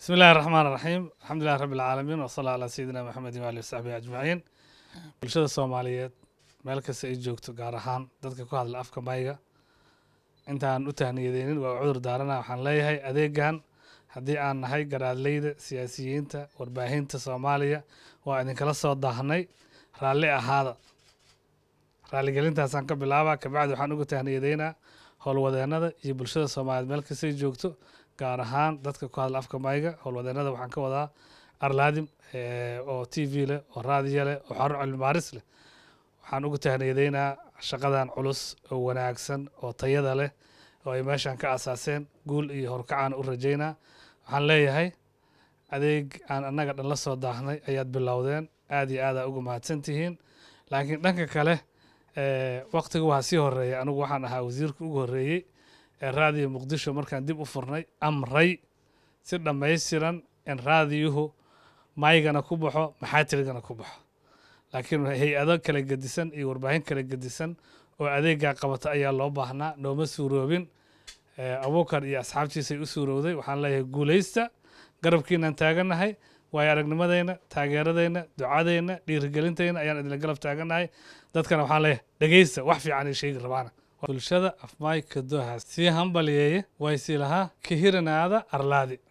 بسم الله الرحمن الرحيم الحمد لله رب العالمين وصلى على سيدنا محمد وآله وصحبه أجمعين bulshada soomaaliyeed meel kasta ay joogto gaar ahaan dadka ku hadla afka mayga intaan u tahniyadeynin waa cudur daarana waxaan leeyahay adeegan haddii aan nahay garaadleyda siyaasiyiinta warbaahinta soomaaliya waa idinkala soo daahnay raalli ahaada raaligelintaasaan ka bilaabaa kabacdi waxaan uga tahniyadeynaa howlwadeennada iyo bulshada soomaaliyeed meel kastay joogto gaar ahaan dadka ku hadla afka mayga howlwadeennada waxaan ka wadaa arlaadim oo t v leh oo raadiyo leh oo xarun cilmi baaris leh waxaan ugu tahniyadeynaa shaqadan culus oo wanaagsan oo tayada leh oo ay meeshan ka asaaseen guul iyo horkacaan u rajaynaa waxaan leeyahay adeeg aan annaga dhan la soo daahnay ayaad bilowdeen aad iyo aadaa uga mahadsan tihiin laakiin dhanka kale waktiga waa sii horeeya anigu waxaan ahaa wasiirka ugu horreeyey ee raadiyo muqdisho markaan dib u furnay amray si dhammaystiran in raadiyuhu maygana ku baxo maxaatirigana ku baxo laakiin hay-ado kala gedisan iyo warbaahin kala gedisan oo adeegaa qabata ayaa loo baahnaa nooma suuroobin abuukar iyo asxaabtiisay u suurowday waxaan leeyahay guulaysta garabkiinaan taagannahay waayo aragnimadeyna taageeradeyna ducadeyna dhiirigelinteyna ayaan idinla galab taagannahay dadkana waxaan leeyahay dhegeysta wax fiican ay sheegi rabaana bulshada afmaayka dohaas sii hambaliyeeye way sii lahaa kahiranaada arlaadi